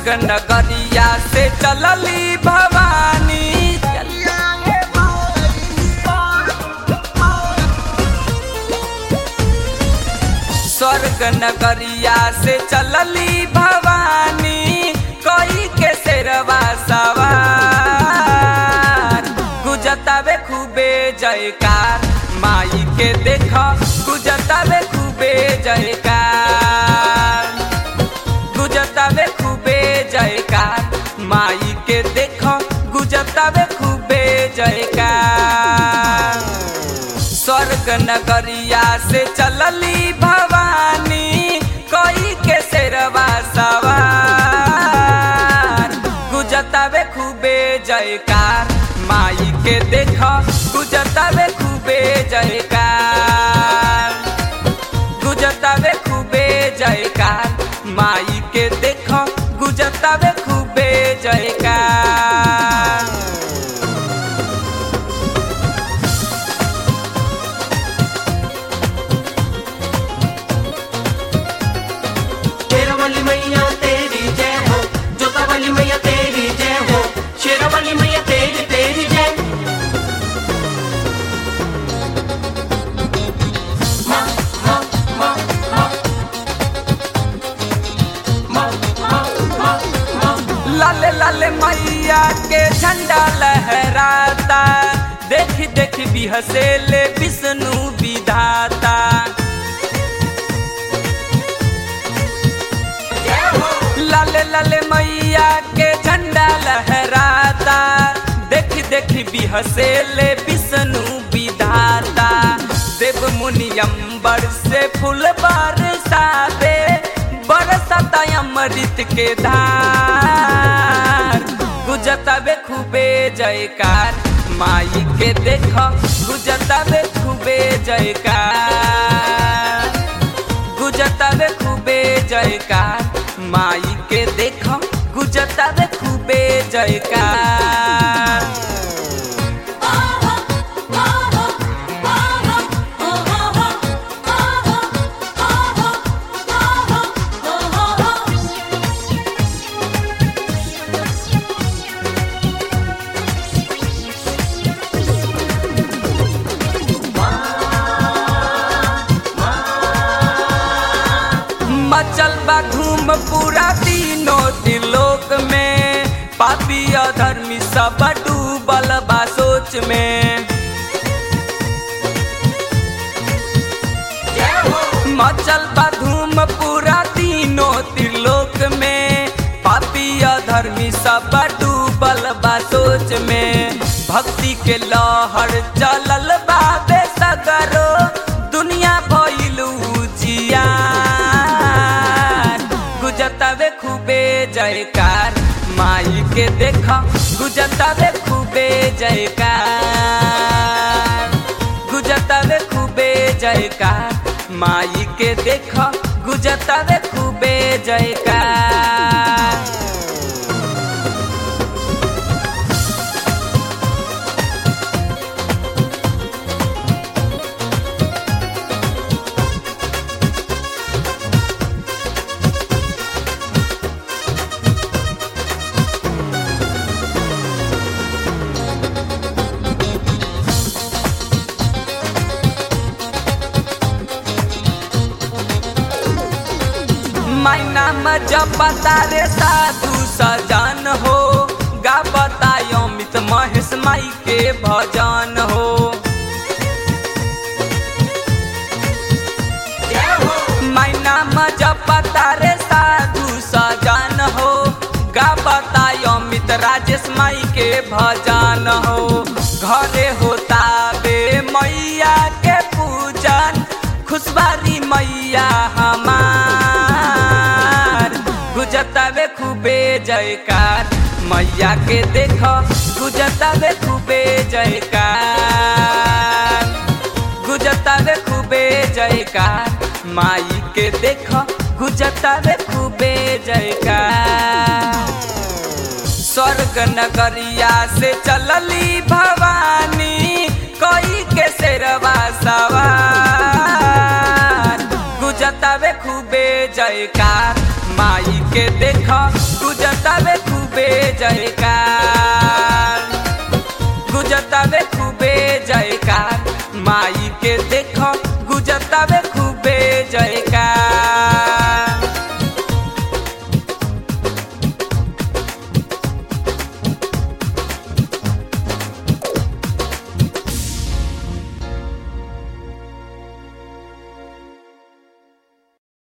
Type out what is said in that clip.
स्वर्ग नगरिया से चलली भवानी स्वर्ग नगरिया से चलली भवानी कोई के शेरवा सवार गुजतावे खूबे जयकार माई के देख गुजतावे खूबे जयकार गुजतावे खूबे जयकार माई के देख गुजतावे खूबे जयकार स्वर्ग नगरिया से चलली भवानी कोई के शेरवा सवार गुजतावे खूबे जयकार माई के देख गुजतावे खूबे जयकार गुजतावे खूबे जयकार माई के देख गुजतावे खूबे जयकार शेरवाली मैया तेरी जय हो जोतावाली मैया तेरी जय हो शेरवाली मैया तेरी तेरी जय माँ माँ माँ माँ माँ माँ माँ माँ लाले लाले मैया के झंडा लहराता देखी देखी भी हसेले विष्णु विधाता जय हो लाले लाले मैया के झंडा लहराता देखी देखी भी हसेले विष्णु विधाता देव मुनि अम्बर से फूल बरसाते बरसाता अमृत के धार गुजतावे खूबे जयकार माई के देख गुजतावे खूबे जयकार गुजतावे खूबे जयकार माई के देख गुजतावे खूबे जयकार मचल बा धूम पूरा तीनों त्रिलोक में पापी अधर्मी सब डूबल बा सोच में जय हो मचल बा धूम पूरा तीनों त्रिलोक में पापी अधर्मी सब डूबल बा सोच में भक्ति के लहर चलल बा बेसगरो दुनिया भइलू जियार गुजतावे खूबे जयकार माई के देख गुजतावे खूबे जयकार गुजतावे खूबे जयकार माई के देख गुजतावे खूबे जयकार माई नाम जब रे साधु सजन हो गा बतायो मित महेश माई के भजन हो जय हो माई नाम जब रे साधु सजन हो गा बतायो मित राजेश माई के भजन हो घरे होता बे मैया के पूजन खुशबारी मैया हमार गुजतावे खूबे जयकार मैया के देख गुजतावे खूबे जयकार गुजतावे खूबे जयकार माई के देख गुजतावे खूबे जयकार स्वर्ग नगरिया से चलली भवानी कोई के शेरवा सवार गुजतावे खूबे जयकार माई के देख गुजत गुजतावे खूबे जयकार गुजतावे खूबे जयकार माई के देखो गुजतावे